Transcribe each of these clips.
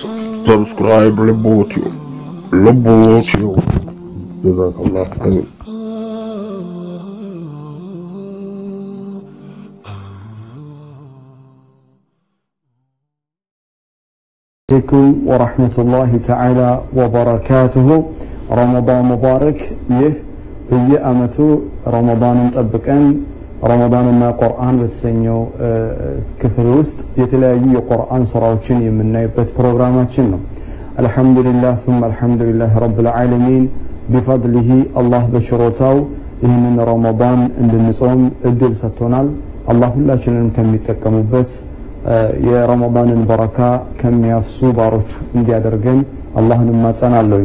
ሰብስክራይብ ልቦትዩ ልቦትዩ ጀዛከላሁ ኸይር አለይኩም ወራህመቱላሂ ተዓላ ወበረካቱሁ። ረመዳን ሙባረክ። ይህ በየአመቱ ረመዳንን ጠብቀን ረመዳንና ቁርአን በተሰኘው ክፍል ውስጥ የተለያዩ የቁርአን ስራዎችን የምናይበት ፕሮግራማችን ነው። አልሐምዱሊላህ ثم አልሐምዱሊላህ ረብል ዓለሚን ቢፈድሊሂ አላህ በችሮታው ይህንን ረመዳን እንድንጾም እድል ሰጥቶናል። አላህ ሁላችንንም ከሚጠቀሙበት የረመዳንን በረካ ከሚያፍሱ ባሮች እንዲያደርገን አላህን እማጸናለሁ።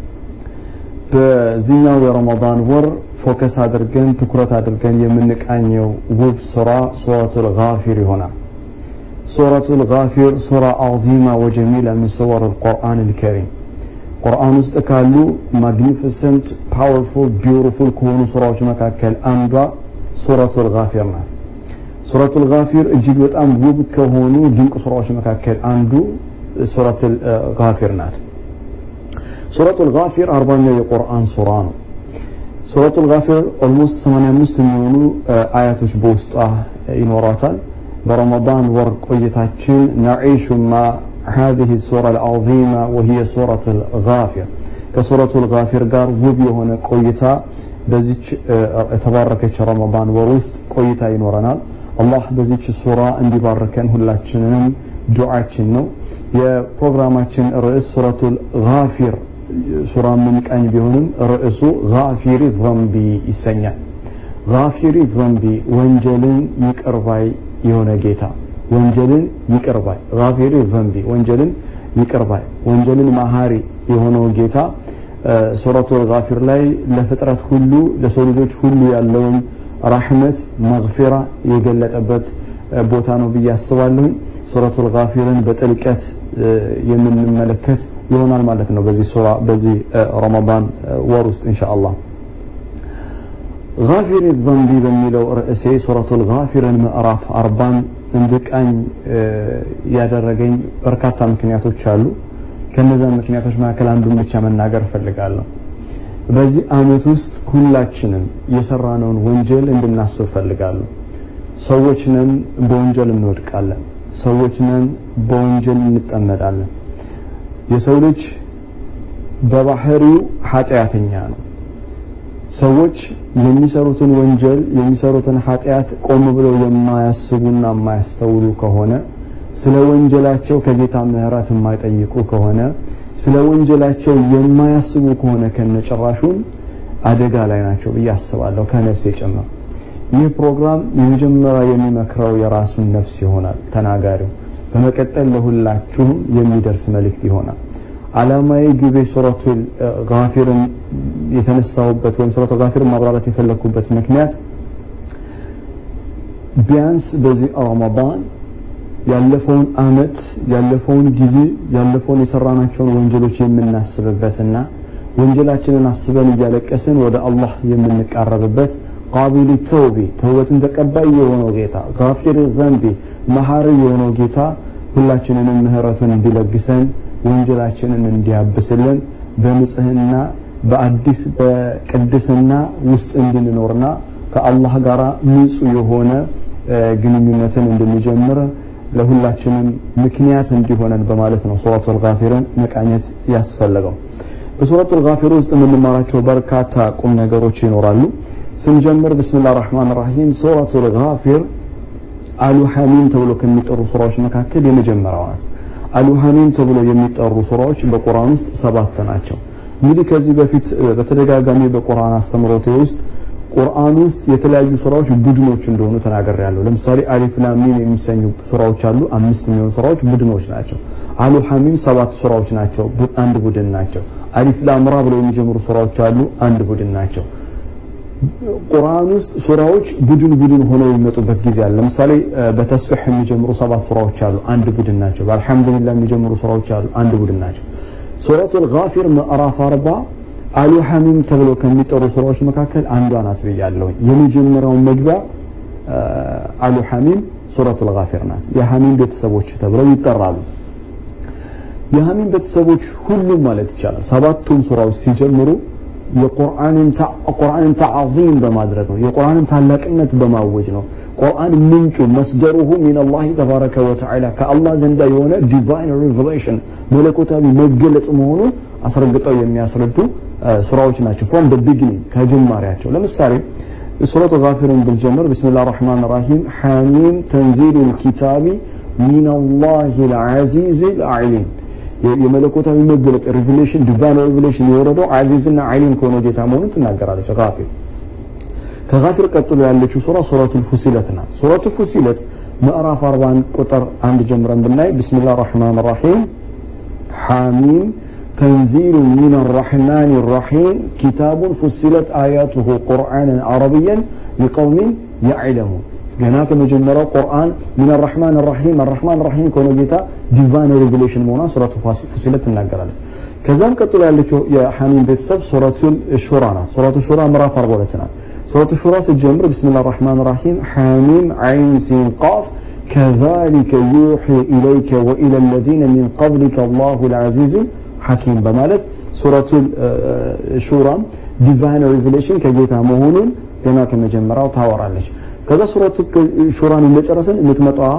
በዚህኛው የረመዳን ወር ፎከስ አድርገን ትኩረት አድርገን የምንቃኘው ውብ ሱራ ሱረቱል ጋፊር ይሆናል። ሱረቱል ጋፊር ሱራ አዚማ ወጀሚላ ምን ሱወር አልቁርአን አልከሪም ቁርአን ውስጥ ካሉ ማግኒፊሰንት ፓወርፉል ቢውቲፉል ከሆኑ ሱራዎች መካከል አንዷ ሱረቱል ጋፊር ናት። ሱረቱል ጋፊር እጅግ በጣም ውብ ከሆኑ ድንቅ ሱራዎች መካከል አንዱ ሱረቱል ጋፊር ናት። ሱረቱል ጋፊር አርባኛው የቁርአን ሱራ ነው። ሱረቱል ጋፊር ኦልሞስት 85 የሚሆኑ አያቶች በውስጧ ይኖሯታል። በረመዳን ወር ቆይታችን ነዒሹ ማ هذه السورة العظيمة وهي سورة الغافر كسورة الغافر ጋር ውብ የሆነ ቆይታ በዚች የተባረከች ረመዳን ወር ውስጥ ቆይታ ይኖረናል። አላህ በዚች ሱራ እንዲባርከን ሁላችንንም ዱዓችን ነው። የፕሮግራማችን ርዕስ ሱረቱል ጋፊር ሱራ ምንቃኝ ቢሆንም ርዕሱ ጋፊሪ ዘንቢ ይሰኛል። ጋፊሪ ዘንቢ ወንጀልን ይቅርባይ የሆነ ጌታ ወንጀልን ይቅርባይ ጋፊሪ ዘንቢ ወንጀልን ይቅርባይ ወንጀልን መሀሪ የሆነው ጌታ ሱረቱል ጋፊር ላይ ለፍጥረት ሁሉ ለሰው ልጆች ሁሉ ያለውን ራህመት መግፊራ የገለጠበት ቦታ ነው ብዬ አስባለሁኝ። ሱረቱል ጋፊርን በጥልቀት የምንመለከት ይሆናል ማለት ነው በዚህ ሱራ በዚህ ረመዳን ወር ውስጥ ኢንሻአላህ። ጋፊሪ ዘንቢ በሚለው ርዕሴ ሱረቱል ጋፊርን ምዕራፍ አርባን እንድቃኝ ያደረገኝ በርካታ ምክንያቶች አሉ። ከነዛ ምክንያቶች መካከል አንዱን ብቻ መናገር እፈልጋለሁ። በዚህ አመት ውስጥ ሁላችንም የሰራነውን ወንጀል እንድናስብ እፈልጋለሁ። ሰዎች ነን፣ በወንጀል እንወድቃለን። ሰዎች ነን፣ በወንጀል እንጠመዳለን። የሰው ልጅ በባህሪው ኃጢአተኛ ነው። ሰዎች የሚሰሩትን ወንጀል የሚሰሩትን ኃጢአት ቆም ብለው የማያስቡና የማያስተውሉ ከሆነ ስለ ወንጀላቸው ከጌታ ምህረት የማይጠይቁ ከሆነ ስለ ወንጀላቸው የማያስቡ ከሆነ ከነጭራሹም አደጋ ላይ ናቸው ብዬ አስባለሁ፣ ከነፍሴ ጭምር። ይህ ፕሮግራም የመጀመሪያ የሚመክረው የራሱን ነፍስ ይሆናል ተናጋሪው። በመቀጠል ለሁላችሁም የሚደርስ መልእክት ይሆናል። አላማዊ ግቤ ሱረቱል ጋፊርን የተነሳሁበት ወይም ሱረቱል ጋፊርን ማብራራት የፈለግኩበት ምክንያት ቢያንስ በዚህ ረመዳን ያለፈውን አመት ያለፈውን ጊዜ ያለፈውን የሰራናቸውን ወንጀሎች የምናስብበትና ወንጀላችንን አስበን እያለቀስን ወደ አላህ የምንቃረብበት ቃቢል ተውቢ ተውበትን ተቀባይ የሆነው ጌታ ጋፊር ዘንቢ መሐሪ የሆነው ጌታ ሁላችንንም ምህረቱን እንዲለግሰን ወንጀላችንን እንዲያብስልን በንጽህና በአዲስ በቅድስና ውስጥ እንድንኖርና ከአላህ ጋር ንጹህ የሆነ ግንኙነትን እንድንጀምር ለሁላችንም ምክንያት እንዲሆነን በማለት ነው ሱረቱል ጋፊርን መቃኘት ያስፈለገው። በሱረቱል ጋፊር ውስጥ የምንማራቸው በርካታ ቁም ነገሮች ይኖራሉ። ስንጀምር ብስሚላህ ራህማን ራሂም ሱረቱል ጋፊር አሉ ሐሚም ተብሎ ከሚጠሩ ሱራዎች መካከል የመጀመሪያዋ ናት። አሉ ሐሚም ተብሎ የሚጠሩ ሱራዎች በቁርአን ውስጥ ሰባት ናቸው። እንግዲህ ከዚህ በፊት በተደጋጋሚ በቁርአን አስተምሮቴ ውስጥ ቁርአን ውስጥ የተለያዩ ሱራዎች ቡድኖች እንደሆኑ ተናግሬያለሁ። ለምሳሌ አሊፍ ላም ሚም የሚሰኙ ሱራዎች አሉ። አምስት የሚሆኑ ሱራዎች ቡድኖች ናቸው። አሉ ሐሚም ሰባት ሱራዎች ናቸው፣ አንድ ቡድን ናቸው። አሊፍ ላም ራ ብለው የሚጀምሩ ሱራዎች አሉ፣ አንድ ቡድን ናቸው። ቁርአን ውስጥ ሱራዎች ቡድን ቡድን ሆነው የሚመጡበት ጊዜ አለ። ለምሳሌ በተስቢህ የሚጀምሩ ሰባት ሱራዎች አሉ፣ አንድ ቡድን ናቸው። በአልሐምዱሊላህ የሚጀምሩ ሱራዎች አሉ፣ አንድ ቡድን ናቸው። ሱረቱል ጋፊር ምዕራፍ አርባ አሉ ሐሚም ተብለው ከሚጠሩ ሱራዎች መካከል አንዷ ናት ብያለሁ። የመጀመሪያው መግቢያ አሉ ሐሚም ሱረቱል ጋፊር ናት። የሐሚም ቤተሰቦች ተብለው ይጠራሉ። የሐሚም ቤተሰቦች ሁሉም ማለት ይቻላል ሰባቱም ሱራዎች ሲጀምሩ የቁርአንን ተዓዚም በማድረግ ነው። የቁርአንን ታላቅነት በማወጅ ነው። ቁርአን ምንጩ መስደሩሁ ሚነላሂ ተባረከ ወተዓላ ከአላህ ዘንዳ የሆነ ዲቫይን ሪቨሌሽን መለኮታዊ መገለጥ መሆኑን አስረግጠው የሚያስረዱ ሱራዎች ናቸው። ፍሮም ደ ቢግኒንግ ከጅማሬያቸው ለምሳሌ ሱረቱ ጋፊርን ብንጀምር ቢስሚላህ ራህማን ራሂም ሐሚም ተንዚሉል ኪታቢ ሚነላሂ ልዓዚዝ ልዓሊም የመለኮታዊ መገለጥ ሪቪሌሽን ዲቫይን ሪቪሌሽን የወረደው አዚዝና ዓሊም ከሆነ ጌታ መሆኑን ትናገራለች ጋፊር ከጋፊር ቀጥሎ ያለችው ሱራ ሱረቱል ፉሲለት ናት ሱረቱል ፉሲለት ምዕራፍ 41 ቁጥር አንድ ጀምረን ብናይ ቢስሚላህ ራህማን ራሂም ሐሚም تنزيل من الرحمن الرحيم كتاب فصلت آياته قرآنا عربيا لقوم يعلمون ገና ከመጀመሪያው ቁርአን ሚን አርሕማን ራሒም አርሕማን ራሒም ከሆነ ጌታ ዲቫይን ሬቨሌሽን መሆኗን ሱረቱ ፉሲለት ትናገራለች። ከዛም ቀጥሎ ያለችው የሐሚም ቤተሰብ ሱረቱል ሹራ ናት። ሱረቱ ሹራ ምዕራፍ 42 ናት። ሱረቱ ሹራ ስትጀምር ቢስሚላህ ራሕማን ራሒም ሐሚም ዓይን ሲን ቃፍ ከዛሊከ ዩሒ ኢለይከ ወኢለ ለዚነ ሚን ቀብሊከ አላሁ ልዓዚዙ ሐኪም በማለት ሱረቱል ሹራም ዲቫይን ሬቨሌሽን ከጌታ መሆኑን ገና ከመጀመሪያው ታወራለች። ከዛ ሱረቱ ሹራን እንደጨረስን የምትመጣዋ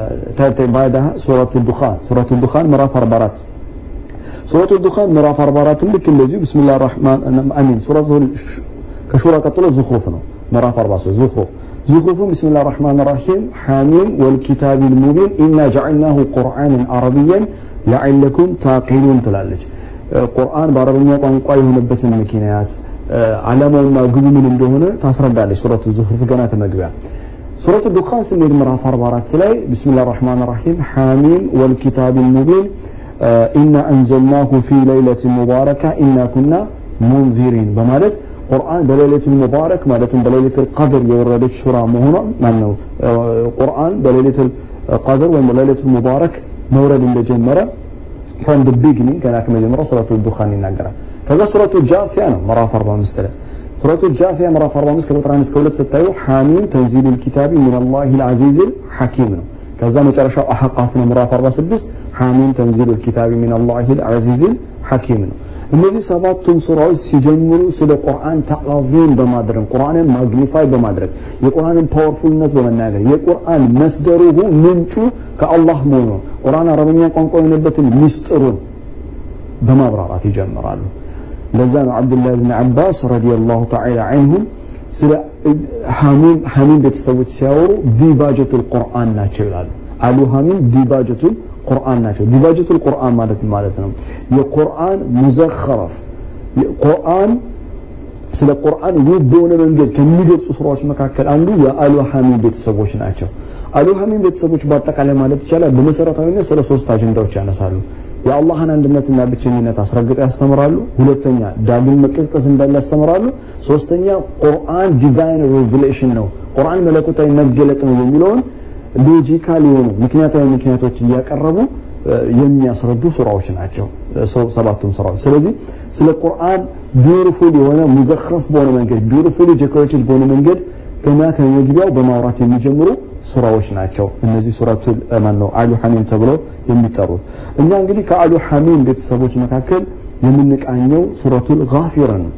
ባዳ ሱረቱ ዱኻን ሱረቱ ዱኻን ምዕራፍ 44 ሱረቱ ዱኻን ምዕራፍ 44 ልክ እንደዚሁ ቢስሚላህ ራህማን አሚን ሱረቱ ከሹራ ቀጥሎ ዙኽሩፍ ነው ምዕራፍ 43 ዙኽሩፍ ዙኽሩፍም ቢስሚላህ ራህማን ራሂም ሐሚም ወልኪታቢል ሙቢን ኢና ጀዐልናሁ ቁርአንን አረብያን ለዐለኩም ታቂሉን ትላለች። ቁርአን በአረበኛ ቋንቋ የሆነበትን ምክንያት ዓላማውና ግቡ ምን እንደሆነ ታስረዳለች። ሱረቱ ዙኽሩፍ ገና ከመግቢያ ሱረቱ ዱኻን ስንሄድ ምዕራፍ 44 ላይ ቢስሚላህ ራህማን ራሂም ሐሚም ወልኪታቢል ሙቢን ኢና አንዘልናሁ ፊ ለይለትን ሙባረካ ኢና ኩና ሙንዚሪን በማለት ቁርአን በሌሊቱል ሙባረክ ማለትም በሌሊቱል ቀድር የወረደች ሱራ መሆኗን ማነው ቁርአን በሌሊቱል ቀድር ወይም በሌሊቱል ሙባረክ መውረድ እንደጀመረ ፍሮም ደ ቢግኒንግ ገና ከመጀመሪያው ሱረቱ ዱኻን ይናገራል። ከዛ ሱረቱ ጃፊያ ነው ምዕራፍ 45 ላይ ሱረቱ ጃፊያ ምዕራፍ 45 ከቁጥር 1 እስከ 2 ስታዩ ሐሚም ተንዚሉል ኪታቢ ሚነላሂል አዚዝል ሐኪም ነው። ከዛ መጨረሻው አሐቃፍ ነው ምዕራፍ 46 ሐሚም ተንዚሉል ኪታቢ ሚነላሂል አዚዝል ሐኪም ነው። እነዚህ ሰባቱም ሱራዎች ሲጀምሩ ስለ ቁርአን ተዓዚም በማድረግ ቁርአንን ማግኒፋይ በማድረግ የቁርአንን ፓወርፉልነት በመናገር የቁርአን መስደሩሁ ምንጩ ከአላህ መሆኑ ቁርአን አረበኛ ቋንቋ የሆነበትን ሚስጥሩን በማብራራት ይጀምራሉ። ለዛ ነው አብዱላህ ብን አባስ ረዲየላሁ ተዓላ ዐንሁም ስለ ሐሚም ቤተሰቦች ሲያወሩ ዲባጀቱል ቁርአን ናቸው ይላሉ። አሉ ሐሚም ዲባጀቱል ቁርአን ናቸው። ዲባጀቱል ቁርአን ማለት ማለት ነው የቁርአን ሙዘኸረፍ ቁርአን ስለ ቁርአን ውብ በሆነ መንገድ ከሚገልጹ ስራዎች መካከል አንዱ የአሉ ሐሚም ቤተሰቦች ናቸው። አሉ ሐሚም ቤተሰቦች በአጠቃላይ ማለት ይቻላል በመሰረታዊነት ስለ ሶስት አጀንዳዎች ያነሳሉ። የአላህን አንድነትና ብቸኝነት አስረግጠው ያስተምራሉ። ሁለተኛ ዳግም መቀስቀስ እንዳለ ያስተምራሉ። ሶስተኛ ቁርአን ዲቫይን ሪቨሌሽን ነው፣ ቁርአን መለኮታዊ መገለጥ ነው የሚለውን ሎጂካል የሆኑ ምክንያታዊ ምክንያቶች እያቀረቡ የሚያስረዱ ሱራዎች ናቸው ሰባቱም ሱራዎች። ስለዚህ ስለ ቁርአን ቢዩቲፉል የሆነ ሙዘኸፍ በሆነ መንገድ ቢዩቲፉሊ ዴኮሬትድ በሆነ መንገድ ገና ከመግቢያው በማውራት የሚጀምሩ ሱራዎች ናቸው። እነዚህ ሱረቱል ማን ነው አሉ ሐሚም ተብለው የሚጠሩት። እኛ እንግዲህ ከአሉ ሐሚም ቤተሰቦች መካከል የምንቃኘው ሱረቱል ጋፊር ነው።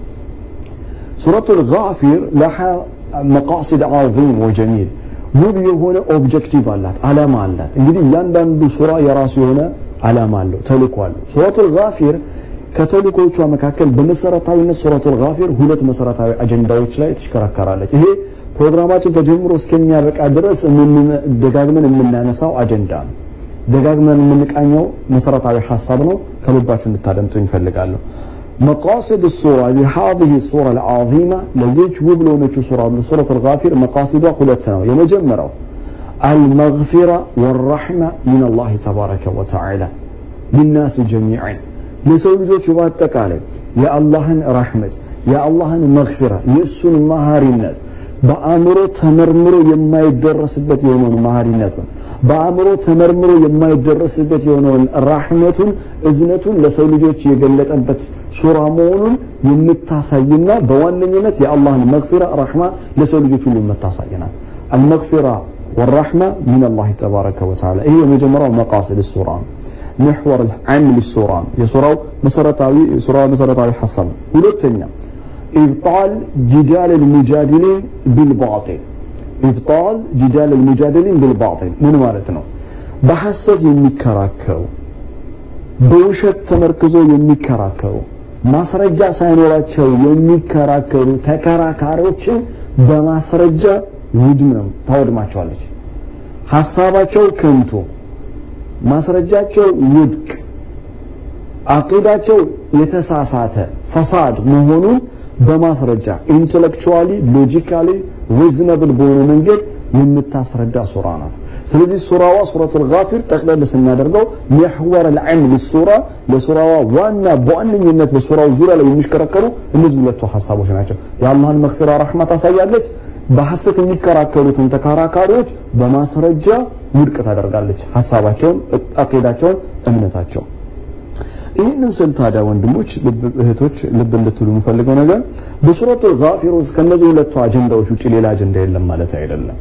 ሱረቱል ጋፊር ለሃ መቃሲድ ዓዚም ወጀሚል ውብ የሆነ ኦብጀክቲቭ አላት፣ አላማ አላት። እንግዲህ እያንዳንዱ ሱራ የራሱ የሆነ አላማ አለው፣ ተልእኮ አለው። ሱረቱል ጋፊር ከተልእኮቿ መካከል በመሰረታዊነት ሱረቱል ጋፊር ሁለት መሰረታዊ አጀንዳዎች ላይ ትሽከረከራለች። ይሄ ፕሮግራማችን ተጀምሮ እስከሚያበቃ ድረስ ደጋግመን የምናነሳው አጀንዳ ነው። ደጋግመን የምንቃኘው መሰረታዊ ሀሳብ ነው። ከልባችሁ እንድታደምጡ ይፈልጋለሁ። መቃሲድ ሱራ ለሃዚህ ሱራ العظيمه ለዚች ውብ ለሆነችው ሱራ ሱረቱል ጋፊር መቃሲዷ ሁለት ነው። የመጀመሪያው አልመግፊራ ወራሕማ ሚን አላህ ተባረከ ወተዓላ ሊናስ ጀሚዓን ለሰው ልጆች በአጠቃላይ የአላህን ረሕመት የአላህን መግፊራ የእሱን መሃሪነት በአእምሮ ተመርምሮ የማይደረስበት የሆነውን መሃሪነቱን በአእምሮ ተመርምሮ የማይደረስበት የሆነውን ራሕመቱን እዝነቱን ለሰው ልጆች የገለጠበት ሱራ መሆኑን የምታሳይና በዋነኝነት የአላህን መግፊራ ራሕማ ለሰው ልጆች ሁሉ የምታሳይ ናት። አልመግፊራ ወራሕማ ሚን አላህ ተባረከ ወተዓላ ይሄ የመጀመሪያው መቃሲድ ሱራ ነው። محور العام للسورة የሱራው መሰረታዊ ሱራው መሰረታዊ ሐሳብ ሁለተኛ ኢብጣል ጂዳል المجادلين بالباطل ኢብጣል ጂዳል المجادلين بالباطل ምን ማለት ነው በሐሰት የሚከራከሩ በውሸት ተመርክዞ የሚከራከሩ ማስረጃ ሳይኖራቸው የሚከራከሩ ተከራካሪዎችን በማስረጃ ውድም ነው ታወድማቸዋለች። ሐሳባቸው ከንቱ፣ ማስረጃቸው ውድቅ፣ አቂዳቸው የተሳሳተ ፈሳድ መሆኑን በማስረጃ ኢንተሌክቹዋሊ ሎጂካሊ ሪዝነብል በሆነ መንገድ የምታስረዳ ሱራ ናት። ስለዚህ ሱራዋ ሱረቱል ጋፊር ጠቅለል ስናደርገው ሚሕወር ልዓም ልሱራ ለሱራዋ ዋና በዋነኝነት በሱራው ዙሪያ ላይ የሚሽከረከሩ እነዚህ ሁለቱ ሀሳቦች ናቸው። የአላህን መግፊራ ረሕማ ታሳያለች። በሐሰት የሚከራከሩትን ተከራካሪዎች በማስረጃ ውድቅ ታደርጋለች። ሀሳባቸውን፣ አቂዳቸውን፣ እምነታቸው ይህንን ስል ታዲያ ወንድሞች፣ እህቶች ልብ እንድትሉ የምፈልገው ነገር በሱረቱል ጋፊር ውስጥ ከነዚህ ሁለቱ አጀንዳዎች ውጭ ሌላ አጀንዳ የለም ማለት አይደለም።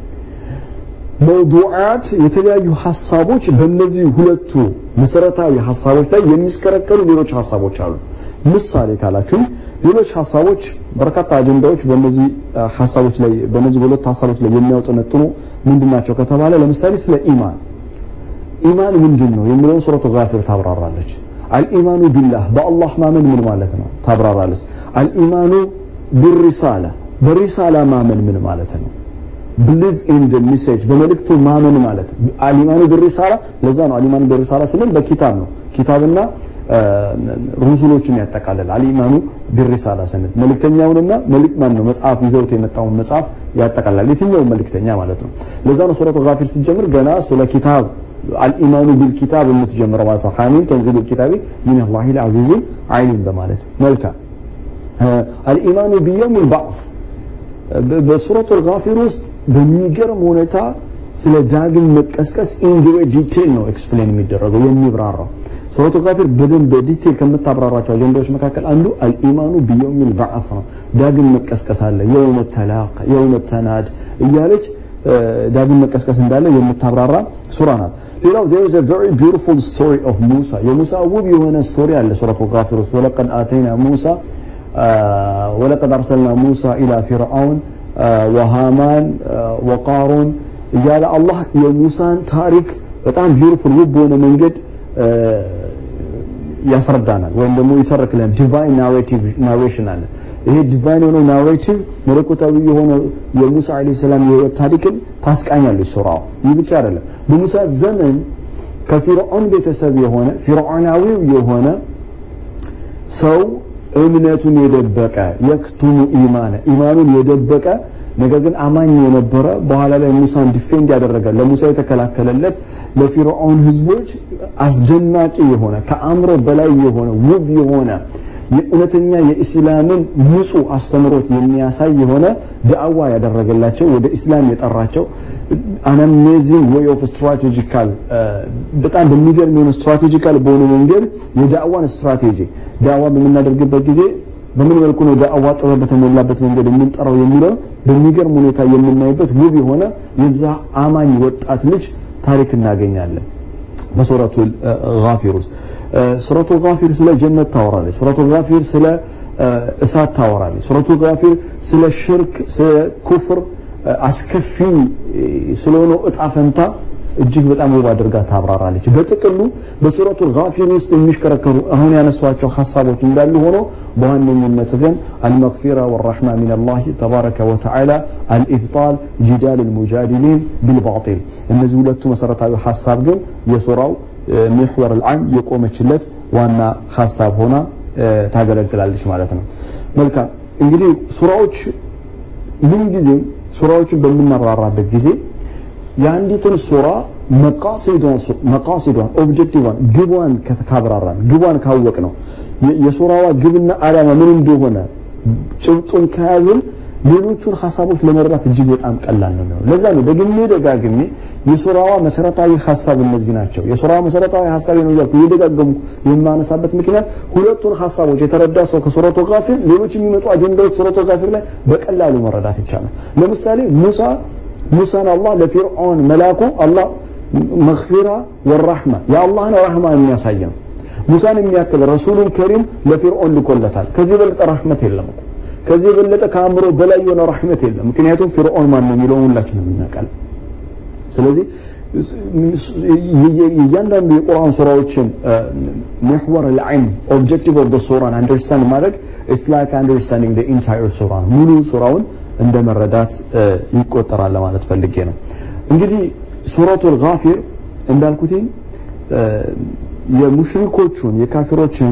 መውዱዓት የተለያዩ ሀሳቦች በእነዚህ ሁለቱ መሰረታዊ ሀሳቦች ላይ የሚስከረከሩ ሌሎች ሀሳቦች አሉ። ምሳሌ ካላችሁ ሌሎች ሀሳቦች በርካታ አጀንዳዎች በእነዚህ ሀሳቦች ላይ በእነዚህ ሁለት ሀሳቦች ላይ የሚያውጠነጥኑ ምንድናቸው ከተባለ ለምሳሌ ስለ ኢማን ኢማን ምንድን ነው የሚለውን ሱረቱ ጋፊር ታብራራለች። አልኢማኑ ቢላህ በአላህ ማመን ምን ማለት ነው ታብራራለች። አልኢማኑ ቢሪሳላ በሪሳላ ማመን ምን ማለት ነው ብሊቭ ኢን ደ ሜሴጅ በመልእክቱ ማመን ማለት አሊማኑ ቢሪሳላ ለዛ ነው አሊማኑ ቢሪሳላ ስንል በኪታብ ነው ኪታብና ሩሱሎችን ያጠቃልላል አሊማኑ ቢሪሳላ ስንል መልእክተኛውንና መልእክት ማን ነው መጽሐፍ ይዘውት የመጣውን መጽሐፍ ያጠቃልላል የትኛውን መልእክተኛ ማለት ነው ለዛ ነው ሱረቱ ጋፊር ስትጀምር ገና ስለ ኪታብ አልኢማኑ ቢልኪታብ የምትጀምረው ማለት ነው ሐሚም ተንዚሉ ኪታቢ ሚን አላሂል አዚዚል ዓሊም በማለት መልካም አልኢማኑ ቢየውሚል ባዕስ በሱረቱል ጋፊር ውስጥ በሚገርም ሁኔታ ስለ ዳግም መቀስቀስ ኢንግሬት ዲቴል ነው ኤክስፕሌን የሚደረገው የሚብራራው። ሱረቱ ጋፊር በደንብ በዲቴል ከምታብራራቸው አጀንዳዎች መካከል አንዱ አልኢማኑ ቢየውሚል ባዕስ ነው። ዳግም መቀስቀስ አለ፣ የውመ ተላቅ፣ የውመ ተናድ እያለች ዳግም መቀስቀስ እንዳለ የምታብራራ ሱራ ናት። ሌላው there is a very beautiful story of ሙሳ የሙሳ ውብ የሆነ ስቶሪ አለ ሱረቱ ጋፊር ውስጥ ወለቀድ አተይና ሙሳ ወለቀድ አርሰልና ሙሳ ኢላ ፊርዓውን ወሃማን ወቃሩን እያለ አላህ የሙሳን ታሪክ በጣም ቢዩቲፉል ውብ በሆነ መንገድ ያስረዳናል ወይም ደግሞ ይተርክልን ዲቫይን ናሬሽን አለ። ይሄ ዲቫይን የሆነው ናሬቲቭ መለኮታዊ የሆነው የሙሳ ዓለይሂ ሰላም የህይወት ታሪክን ታስቃኛለች ሱራው። ይህ ብቻ አይደለም። በሙሳ ዘመን ከፊርዖን ቤተሰብ የሆነ ፊርዖናዊው የሆነ ሰው እምነቱን የደበቀ የክቱሙ ኢማነ ኢማኑን የደበቀ ነገር ግን አማኝ የነበረ በኋላ ላይ ሙሳን ዲፌንድ ያደረገ ለሙሳ የተከላከለለት ለፊርዖን ህዝቦች አስደናቂ የሆነ ከአእምሮ በላይ የሆነ ውብ የሆነ የእውነተኛ የኢስላምን ንጹህ አስተምሮት የሚያሳይ የሆነ ዳዕዋ ያደረገላቸው ወደ ኢስላም የጠራቸው አን አሜዚንግ ዌይ ኦፍ ስትራቴጂካል በጣም በሚገርም የሆነ ስትራቴጂካል በሆነ መንገድ የዳዕዋን ስትራቴጂ ዳዕዋ በምናደርግበት ጊዜ በምን መልኩ ነው ዳዕዋ ጥበብ በተሞላበት መንገድ የምንጠራው የሚለው በሚገርም ሁኔታ የምናይበት ውብ የሆነ የዛ አማኝ ወጣት ልጅ ታሪክ እናገኛለን በሱረቱ ጋፊር ውስጥ ሱረቱ ጋፊር ስለ ጀነት ታወራለች ሱረቱ ጋፊር ስለ እሳት ታወራለች ሱረቱ ጋፊር ስለ ሽርክ ስለ ኩፍር አስከፊ ስለሆነው እጣ ፈንታ እጅግ በጣም ውብ አድርጋ ታብራራለች። በጥቅሉ በሱረቱ ጋፊር ውስጥ የሚሽከረከሩ አሁን ያነሷቸው ሀሳቦች እንዳሉ ሆኖ በዋነኝነት ግን አልመግፊራ ወራሕማ ሚን አላህ ተባረከ ወተዓላ አልኢብጣል ጂዳል ልሙጃዲሊን ቢልባጢል እነዚህ ሁለቱ መሰረታዊ ሀሳብ ግን የሱራው ሚሕወር ልዓም የቆመችለት ዋና ሀሳብ ሆና ታገለግላለች ማለት ነው። መልካም እንግዲህ ሱራዎች ምንጊዜም ሱራዎችን በምናብራራበት ጊዜ የአንዲቱን ሱራ መቃሲዷን ኦብጀክቲቫን ግቧን ካብራራን ግቧን ካወቅ ነው የሱራዋ ግብና ዓላማ ምን እንደሆነ ጭብጡን ከያዝን ሌሎቹን ሀሳቦች ለመረዳት እጅግ በጣም ቀላል ነው የሚሆነው። ለዛ ነው ደግሜ ደጋግሜ የሱራዋ መሰረታዊ ሀሳብ እነዚህ ናቸው። የሱራዋ መሰረታዊ ሀሳብ ነው እያልኩ እየደጋገሙ የማነሳበት ምክንያት ሁለቱን ሀሳቦች የተረዳ ሰው ከሱረቱ ጋፊር ሌሎች የሚመጡ አጀንዳዎች ሱረቱ ጋፊር ላይ በቀላሉ መረዳት ይቻላል። ለምሳሌ ሙሳ ሙሳን አላህ ለፊርዖን መላኩ አላህ መግፊራ ወራህማ የአላህን ራህማ የሚያሳይ ነው። ሙሳን የሚያክል ረሱሉን ከሪም ለፊርዖን ልኮለታል። ከዚህ የበለጠ ረህመት የለም እኮ ከዚህ የበለጠ ከአእምሮ በላይ የሆነ ረህመት የለም። ምክንያቱም ፊርዖን ማን ነው የሚለውን ሁላችንም እናውቃለን። ስለዚህ የእያንዳንዱ የቁርአን ሱራዎችን محور العلم objective of the surah understand ማድረግ it's like understanding the entire surah ሙሉ ሱራውን እንደ መረዳት ይቆጠራል ለማለት ፈልጌ ነው። እንግዲህ ሱረቱል ጋፊር እንዳልኩት የሙሽሪኮቹን የካፊሮችን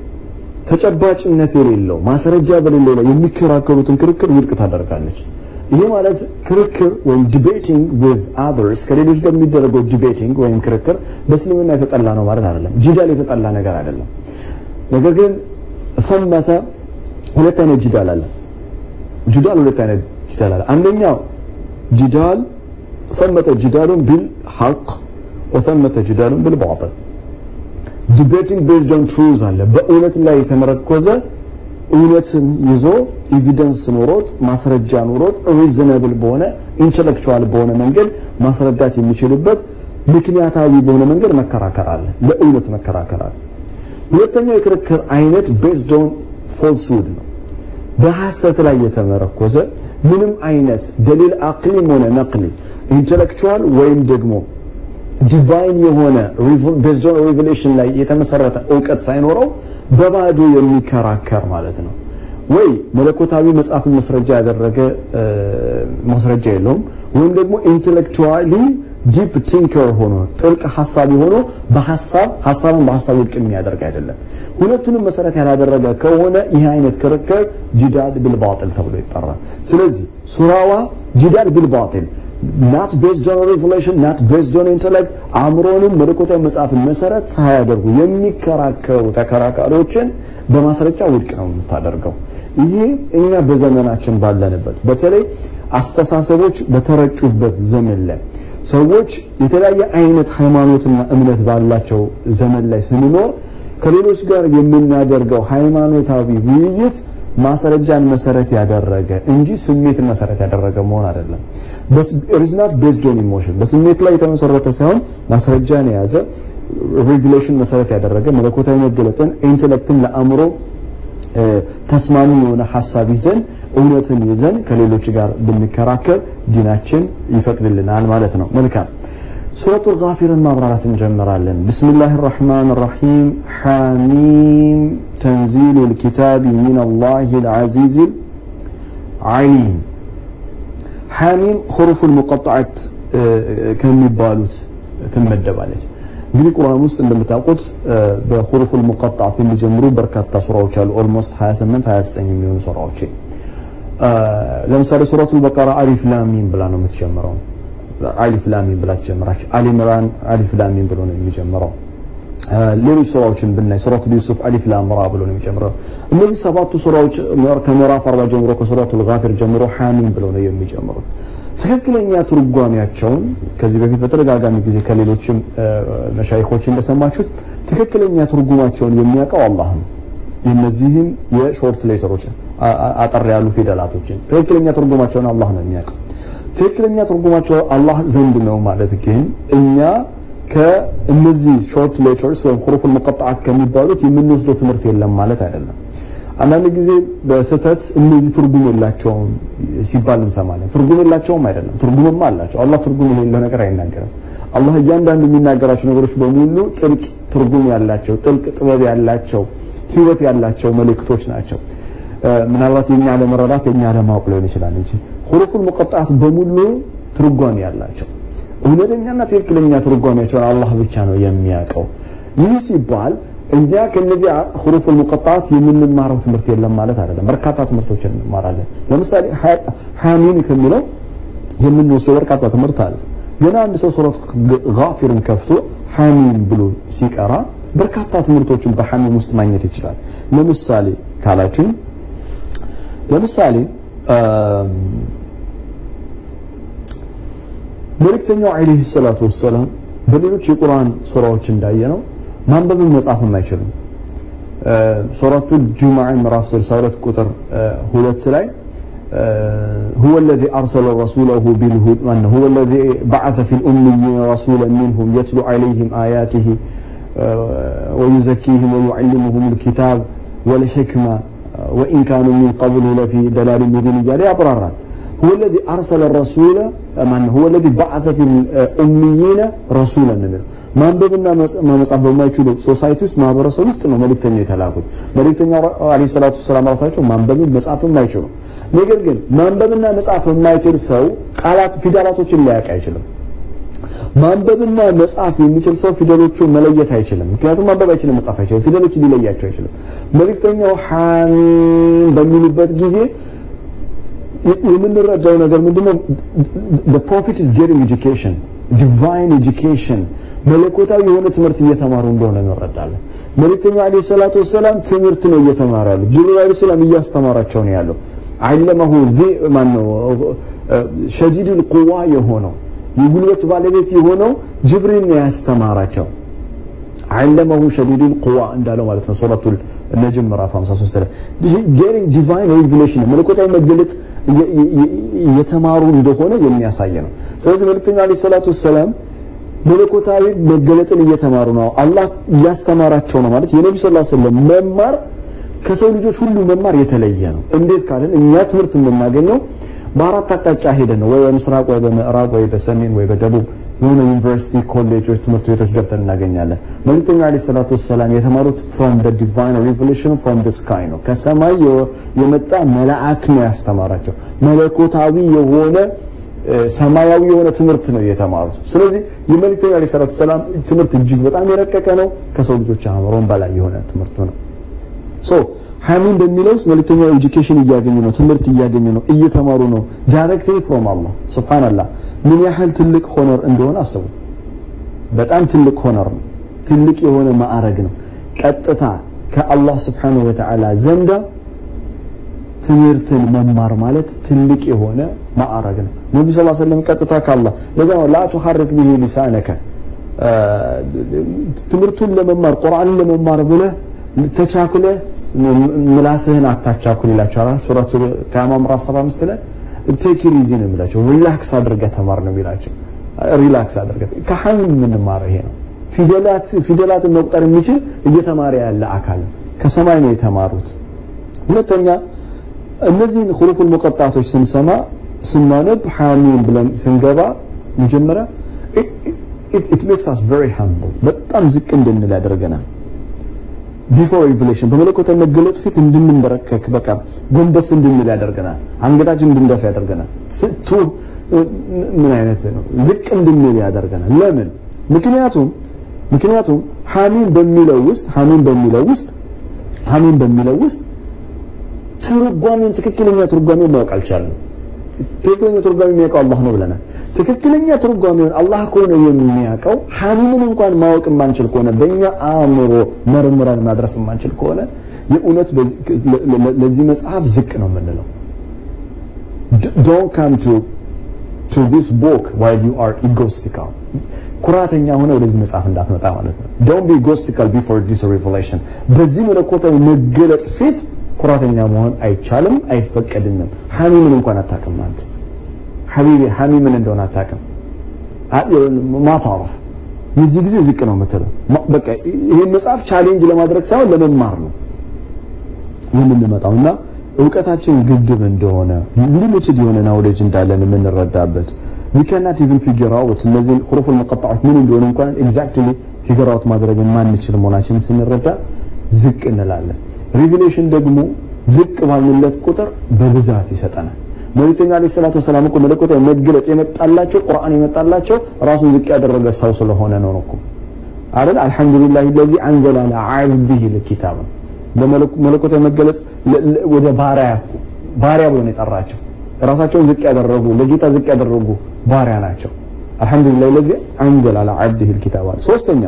ተጨባጭነት የሌለው ማስረጃ በሌለው ላይ የሚከራከሩትን ክርክር ውድቅ ታደርጋለች። ይሄ ማለት ክርክር ወይም ዲቤቲንግ ዊዝ አዘርስ ከሌሎች ጋር የሚደረገው ዲቤቲንግ ወይም ክርክር በእስልምና የተጠላ ነው ማለት አይደለም። ጂዳል የተጠላ ነገር አይደለም። ነገር ግን ሰመተ ሁለት አይነት ጂዳል አለ። ጂዳል ሁለት አይነት ጂዳል አለ። አንደኛው ጂዳል ሰመተ ጂዳሉን ቢል ሐቅ ወሰመተ ጂዳሉን ቢል ባጢል ዲቤቲንግ ቤዝድ ኦን ትሩዝ አለ። በእውነት ላይ የተመረኮዘ እውነትን ይዞ ኤቪደንስ ኖሮት ማስረጃ ኖሮት ሪዝነብል በሆነ ኢንተሌክቹዋል በሆነ መንገድ ማስረዳት የሚችልበት ምክንያታዊ በሆነ መንገድ መከራከር አለ። ለእውነት መከራከር አለ። ሁለተኛው የክርክር አይነት ቤዝድ ኦን ፎልስሁድ ነው። በሐሰት ላይ የተመረኮዘ ምንም አይነት ደሊል አቅሊም ሆነ ነቅሊ ኢንተሌክቹዋል ወይም ደግሞ ዲቫይን የሆነ ቤዝድ ኦን ሪቨሌሽን ላይ የተመሰረተ እውቀት ሳይኖረው በባዶ የሚከራከር ማለት ነው። ወይ መለኮታዊ መጽሐፍን መስረጃ ያደረገ ማስረጃ የለውም፣ ወይም ደግሞ ኢንቴሌክቹዋሊ ዲፕ ቲንከር ሆኖ ጥልቅ ሀሳቢ ሆኖ በሀሳብ ሀሳብን በሀሳብ ውድቅ የሚያደርግ አይደለም። ሁለቱንም መሰረት ያላደረገ ከሆነ ይህ አይነት ክርክር ጂዳል ቢልባጢል ተብሎ ይጠራል። ስለዚህ ሱራዋ ጂዳል ቢልባጢል ናት ቤዝድ ኦን ሪቨሌሽን ናት ቤዝድ ኦን ኢንተሌክት አእምሮንም መለኮታዊ መጽሐፍን መሰረት ሳያደርጉ የሚከራከሩ ተከራካሪዎችን በማስረጃ ውድቅ ነው የምታደርገው። ይሄ እኛ በዘመናችን ባለንበት በተለይ አስተሳሰቦች በተረጩበት ዘመን ላይ ሰዎች የተለያየ አይነት ሃይማኖትና እምነት ባላቸው ዘመን ላይ ስንኖር ከሌሎች ጋር የምናደርገው ሃይማኖታዊ ውይይት ማስረጃን መሰረት ያደረገ እንጂ ስሜትን መሰረት ያደረገ መሆን አይደለም። ሪዝናት ቤዝድ ኦን ኢሞሽን በስሜት ላይ የተመሰረተ ሳይሆን ማስረጃን የያዘ ሪቪሌሽን መሰረት ያደረገ መለኮታዊ መገለጥን ኢንቴሌክትን ለአእምሮ ተስማሚ የሆነ ሀሳብ ይዘን እውነትን ይዘን ከሌሎች ጋር ብንከራከር ዲናችን ይፈቅድልናል ማለት ነው። መልካም ሱረቱል ጋፊርን ማብራራት እንጀምራለን። ብስሚላህ ራህማን ራሒም ሓሚም ተንዚሉል ኪታቢ ሚነላሂል ዓዚዚል ዓሊም ሓሚም ሁሩፉል ሙቀጣዓት ከሚባሉት ትመደባለች። እንግዲህ ቁርአን ውስጥ እንደምታውቁት በሁሩፉል ሙቀጣዓት የሚጀምሩ በርካታ ሱራዎች አሉ። ኦልሞስት 28 29 የሚሆኑ ሱራዎች። ለምሳሌ ሱረቱል በቀራ አሊፍ ላም ሚም ብላ ነው የምትጀምረው። አሊፍ ላም ሚም ብላ ትጀምራች። አሊ ኢምራን አሊፍ ላም ሚም ብሎ ነው የሚጀምረው። ሌሎች ሱራዎችን ብናይ ሱረቱል ዩሱፍ አሊፍ ላም ራ ብሎ ነው የሚጀምረው። እነዚህ ሰባቱ ሱራዎች ከምዕራፍ 40 ጀምሮ ከሱረቱል ጋፊር ጀምሮ ሐሚም ብሎ ነው የሚጀምሩት። ትክክለኛ ትርጓሜያቸውን ከዚህ በፊት በተደጋጋሚ ጊዜ ከሌሎችም መሻይኮች እንደሰማችሁት ትክክለኛ ትርጉማቸውን የሚያውቀው አላህ ነው። የነዚህም የሾርት ሌተሮች አጠር ያሉ ፊደላቶችን ትክክለኛ ትርጉማቸውን አላህ ነው የሚያውቀው። ትክክለኛ ትርጉማቸው አላህ ዘንድ ነው ማለት ግን እኛ ከእነዚህ ሾርት ሌተርስ ወይም ሁሩፉል ሙቀጣዓት ከሚባሉት የምንወስደው ትምህርት የለም ማለት አይደለም። አንዳንድ ጊዜ በስህተት እነዚህ ትርጉም የላቸውም ሲባል እንሰማለን። ትርጉም የላቸውም አይደለም፣ ትርጉምማ አላቸው። አላህ ትርጉም የሌለው ነገር አይናገርም። አላህ እያንዳንዱ የሚናገራቸው ነገሮች በሙሉ ጥልቅ ትርጉም ያላቸው፣ ጥልቅ ጥበብ ያላቸው፣ ህይወት ያላቸው መልእክቶች ናቸው። ምናልባት የኛ ለመረዳት የኛ ለማወቅ ሊሆን ይችላል እንጂ ሁሩፉል ሙቀጣዓት በሙሉ ትርጓሜ ያላቸው እውነተኛና ትክክለኛ ትርጓሜያቸውን አላህ ብቻ ነው የሚያውቀው። ይህ ሲባል እኛ ከነዚህ ሁሩፉል ሙቀጣዓት የምንማረው ትምህርት የለም ማለት አይደለም። በርካታ ትምህርቶችን እንማራለን። ለምሳሌ ሐሚም ከሚለው የምንወስደው በርካታ ትምህርት አለ። ገና አንድ ሰው ሱረት ጋፊርን ከፍቶ ሐሚም ብሎ ሲቀራ በርካታ ትምህርቶችን በሐሚም ውስጥ ማግኘት ይችላል። ለምሳሌ ካላችሁኝ ለምሳሌ መልእክተኛው ዓለይሂ ሰላቱ ወሰላም በሌሎች የቁርአን ሱራዎች እንዳየነው ማንበብን መጻፍም አይችሉም። ሱረቱ ጁሙዓ ምዕራፍ 62 ቁጥር ሁለት ላይ هو الذي أرسل رسوله بالهدى هو الذي بعث في الأميين رسولا منهم يتلو عليهم آياته ويزكيهم ويعلمهم الكتاب والحكمة وإن كانوا من قبل لفي دلال مبين جاري أبرارا هو الذي أرسل الرسول من هو الذي بعث في الأميين رسولا منه ማንበብና መጻፍ በማይችሉ ሶሳይቲ ውስጥ ማህበረሰብ ውስጥ ነው መልእክተኛው የተላኩት። መልእክተኛው አለይሂ ሰላቱ ሰላም ራሳቸው ማንበብን መጻፍም አይችሉ። ነገር ግን ማንበብና መጻፍ የማይችል ሰው ቃላት ፊደላቶችን ሊያውቅ አይችልም። ማንበብና መጻፍ የሚችል ሰው ፊደሎቹን መለየት አይችልም። ምክንያቱም ማንበብ አይችልም፣ መጻፍ አይችልም። ፊደሎችን ሊለያቸው አይችልም። መልእክተኛው ሐሚም በሚሉበት ጊዜ የምንረዳው ነገር ምንድነው? the prophet is getting education divine education መለኮታዊ የሆነ ትምህርት እየተማሩ እንደሆነ እንረዳለን። መልእክተኛው አለይሂ ሰላቱ ወሰላም ትምህርት ነው እየተማሩ ያሉት። ጅብሪል አለይሂ ሰላም እያስተማራቸው ነው ያለው። አለመሁ ማን ነው ሸዲዱል ቁዋ የሆነው የጉልበት ባለቤት የሆነው ጅብሪል ነው ያስተማራቸው። አለመሁ ሸዲዱል ቁዋ እንዳለው ማለት ነው ሱረቱል ነጅም ምዕራፍ 53 ላይ ጌሪንግ ዲቫይን ሪቪሌሽን መለኮታዊ መገለጥ እየተማሩ እንደሆነ የሚያሳይ ነው። ስለዚህ መልእክተኛው አለይሂ ሰላቱ ወሰላም መለኮታዊ መገለጥን እየተማሩ ነው። አላህ እያስተማራቸው ነው ማለት የነብዩ ሰለላሁ ዐለይሂ ወሰለም መማር ከሰው ልጆች ሁሉ መማር የተለየ ነው። እንዴት ካለን እኛ ትምህርት የምናገኘው በአራት አቅጣጫ ሄደን ነው ወይ በምስራቅ ወይ በምዕራብ ወይ በሰሜን ወይ በደቡብ የሆነ ዩኒቨርሲቲ ኮሌጆች ትምህርት ቤቶች ገብተን እናገኛለን መልእክተኛው አለይሂ ሰላቱ ወሰላም የተማሩት from the divine revelation from the sky ነው ከሰማይ የመጣ መልአክ ነው ያስተማራቸው መለኮታዊ የሆነ ሰማያዊ የሆነ ትምህርት ነው የተማሩት ስለዚህ የመልእክተኛው አለይሂ ሰላቱ ወሰላም ትምህርት እጅግ በጣም የረቀቀ ነው ከሰው ልጆች አእምሮም በላይ የሆነ ትምህርት ነው ሶ ሐሚም በሚለው ውስጥ መልእክተኛው ኤጁኬሽን እያገኙ ነው፣ ትምህርት እያገኙ ነው፣ እየተማሩ ነው። ዳይሬክትሊ ፍሮም አላህ ሱብሃንአላህ። ምን ያህል ትልቅ ሆነር እንደሆነ አስቡ። በጣም ትልቅ ሆነር ነው፣ ትልቅ የሆነ ማዕረግ ነው። ቀጥታ ከአላህ ሱብሃነሁ ወተዓላ ዘንዳ ትምህርትን መማር ማለት ትልቅ የሆነ ማዕረግ ነው። ነብዩ ሰለላሁ ዐለይሂ ወሰለም ቀጥታ ከአላህ ለዛ ነው ላ ቱሐርክ ቢሂ ሊሳነከ ትምህርቱን ለመማር ቁርአንን ለመማር ብለህ ተቻኩለህ ምላስህን አታቻኩል ይላቸዋል። ሱረቱ ቂያማ ምዕራፍ 75 ላይ ቴክ ኢት ኢዚ ነው የሚላቸው። ሪላክስ አድርገህ ተማር ነው የሚላቸው። ሪላክስ አድርገህ ከሐሚም የምንማረው ይሄ ነው። ፊደላት ፊደላትን መቁጠር የሚችል እየተማረ ያለ አካል ከሰማይ ነው የተማሩት። ሁለተኛ እነዚህን ሁሩፉል ሙቀጣቶች ስንሰማ ስናነብ ሐሚም ብለን ስንገባ መጀመሪያ it makes us very humble በጣም ዝቅ እንድንል ያደርገናል። ቢፎር ሪቨሌሽን በመለኮታዊ መገለጥ ፊት እንድንበረከክ በቃ ጎንበስ እንድንል ያደርገናል። አንገታችን እንድንደፋ ያደርገናል። ስቱ ምን አይነት ነው? ዝቅ እንድንል ያደርገናል። ለምን? ምክንያቱም ምክንያቱም ሐሚም በሚለው ውስጥ ሐሚም በሚለው ውስጥ ሐሚም በሚለው ውስጥ ትርጓሜን ትክክለኛ ትርጓሜን ማወቅ አልቻልንም። ትክክለኛ ትርጓሜ የሚያውቀው አላህ ነው ብለናል። ትክክለኛ ትርጓሜውን አላህ ከሆነ የሚያውቀው ሐሚምን እንኳን ማወቅ የማንችል ከሆነ በእኛ አእምሮ መርምረን ማድረስ የማንችል ከሆነ የእውነት ለዚህ መጽሐፍ ዝቅ ነው የምንለው። ዶንት ካም ቱ ቱ ዲስ ቦክ ዋይል ዩ አር ኢጎስቲካል ኩራተኛ ሆነ ወደዚህ መጽሐፍ እንዳትመጣ ማለት ነው። ዶንት ቢ ኢጎስቲካል ቢፎር ዲስ ሪቨሌሽን በዚህ መለኮታዊ መገለጥ ፊት ኩራተኛ መሆን አይቻልም፣ አይፈቀድንም። ሐሚምን እንኳን አታውቅም አንተ ሐቢቢ ሐሚምን እንደሆነ አታውቅም። ማታረፍ የዚህ ጊዜ ዝቅ ነው የምትለው። በቃ ይሄን መጽሐፍ ቻሌንጅ ለማድረግ ሳይሆን ለመማር ነው የምንመጣው እና እውቀታችን ግድብ እንደሆነ ሊሚትድ የሆነ ናውሌጅ እንዳለን የምንረዳበት we cannot even figure out እነዚህን ሁሩፉል ሙቀጣዎች ምን እንደሆነ እንኳን ኤግዛክትሊ ፊገር አውት ማድረግ የማንችል መሆናችንን ስንረዳ ዝቅ እንላለን። ሪቪሌሽን ደግሞ ዝቅ ባልንለት ቁጥር በብዛት ይሰጠናል። መልእክተኛ አለይሂ ሰላቱ ወሰላም እኮ መለኮታዊ መገለጥ የመጣላቸው ቁርአን የመጣላቸው ራሱን ዝቅ ያደረገ ሰው ስለሆነ ነው እኮ አይደል? አልሐምዱሊላህ ለዚ አንዘለ አላ ዓብዲሂ ልኪታብ በመለኮታዊ መገለጽ ወደ ባሪያ ባሪያ ብሎ ነው የጠራቸው። ራሳቸውን ዝቅ ያደረጉ ለጌታ ዝቅ ያደረጉ ባሪያ ናቸው። አልሐምዱሊላህ ለዚ አንዘለ አላ ዓብዲሂ ልኪታብ። ሶስተኛ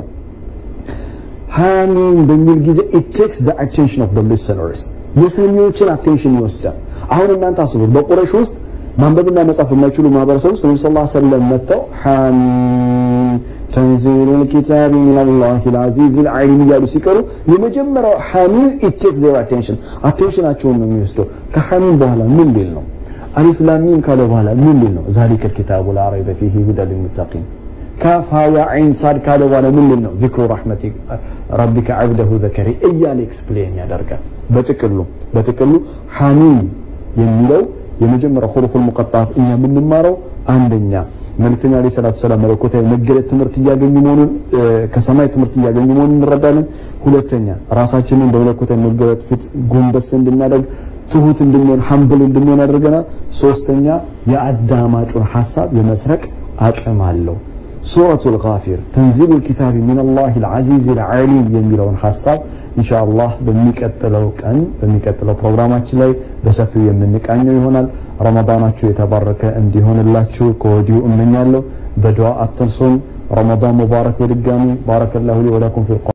ሐሚም በሚል ጊዜ it takes the attention of the listeners የሰሚዎችን አቴንሽን ይወስዳል። አሁን እናንተ አስቡ፣ በቁረሽ ውስጥ ማንበብና መጻፍ የማይችሉ ማህበረሰብ ውስጥ ነብዩ ሰለላሁ ዐለይሂ ወሰለም መጥተው ሐሚም ተንዚሉል ኪታቢ ሚነላሂል አዚዚል ዓሊም እያሉ ሲቀሩ የመጀመሪያው ሐሚም it takes their attention አቴንሽናቸውን ነው የሚወስደው። ከሐሚም በኋላ ምን ሊል ነው? አሊፍ ላም ሚም ካለ በኋላ ምን ሊል ነው? ዛሊከ ልኪታቡ ላ ረይበ ፊሂ ሁዳ ሊልሙተቂን ካፍ ሀያ ዐይን ሳድ ካለ በኋላ ምን ሊል ነው? ዚክሩ ረሕመቲ ረቢከ ዐብደሁ ዘከሪ እያለ ኤክስፕሌን ያደርጋል። በጥቅሉ በጥቅሉ ሐሚም የሚለው የመጀመሪያው ሁሩፉል ሙቀጣት እኛ የምንማረው አንደኛ መልእክተኛ ዓለይሂ ሰላቱ ሰላም መለኮታዊ መገለጥ ትምህርት እያገኙ መሆኑን ከሰማይ ትምህርት እያገኙ መሆኑን እንረዳለን። ሁለተኛ ራሳችንን በመለኮታዊ መገለጥ ፊት ጎንበስ እንድናደርግ ትሁት እንድንሆን ሀምብል እንድንሆን ያደርገናል። ሶስተኛ የአዳማጩን ሀሳብ የመስረቅ አቅም አለው። ሱረቱል ጋፊር ተንዚሉል ኪታቢ ሚነላሂል ዐዚዚል ዐሊም የሚለውን ሀሳብ ኢንሻአላህ በሚቀጥለው ቀን በሚቀጥለው ፕሮግራማችን ላይ በሰፊው የምንቃኘው ይሆናል። ረመዳናችሁ የተባረከ እንዲሆንላችሁ ከወዲሁ እመኛለሁ። በዱዓ አትርሱን። ረመዳን ሙባረክ። በድጋሚ ባረከላሁ ሊ ወለኩም ፊል